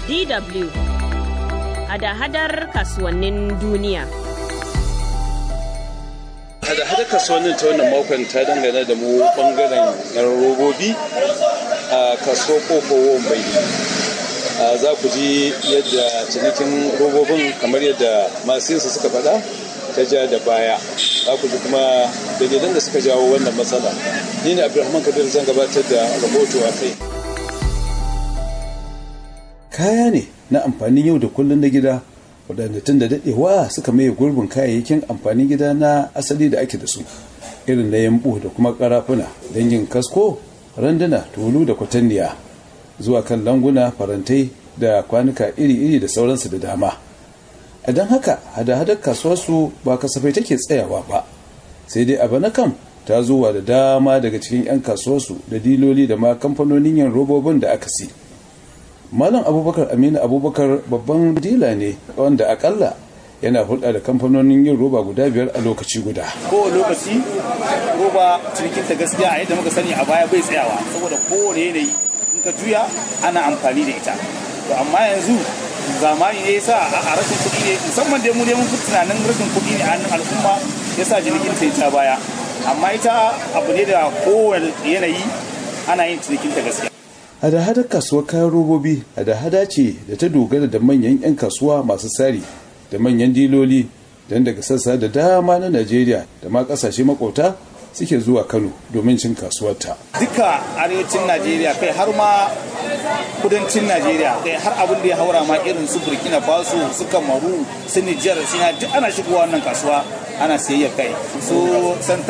DW hada-hadar kasuwannin duniya. hada-hada kasuwannin ta wannan makon ta dangane da mu bangaren yan robobi a kaso koko bai za ku ji yadda cinikin robobin kamar yadda masu yinsu suka faɗa ta ja da baya za ku ji kuma dalilan da suka jawo wannan matsala ni ne abdulrahman kabir zan gabatar da rahoto a kai kaya ne na amfanin yau da kullum na gida waɗanda tun da daɗewa suka maye gurbin kayayyakin amfanin gida na asali da ake da su irin na yambu da kuma ƙarafuna dangin kasko randuna tulu da kwatanniya zuwa kan languna farantai da kwanuka iri-iri da sauransu da dama a don haka hada-hadar kasuwarsu ba kasafai take tsayawa ba sai dai abu na kam ta zuwa da dama daga cikin 'yan kasuwarsu da diloli da ma kamfanonin yin robobin da aka si malam abubakar aminu abubakar babban dila ne wanda akalla yana hulɗa da kamfanonin yin roba guda biyar a lokaci guda kowane lokaci roba cinikin ta gaskiya a yadda muka sani a baya bai tsayawa saboda kowane yanayi in ka juya ana amfani da ita to amma yanzu zamani ne yasa a rashin kuɗi ne musamman dai mu ne mun fi tunanin rashin kuɗi ne a hannun al'umma yasa cinikin ta ta baya amma ita abu ne da kowane yanayi ana yin cinikin ta gaskiya hada-hadar kasuwar kayan robobi hada-hada ce da ta dogara da manyan 'yan kasuwa masu tsari da manyan diloli don daga sassa da dama na najeriya da ma kasashe makauta suke zuwa kano domin cin kasuwarta duka arewacin najeriya kai har ma kudancin najeriya kai har abin da ya haura ma irin su burkina faso su kamaru su nijar su duk ana shigowa wannan kasuwa ana siyayyar kai su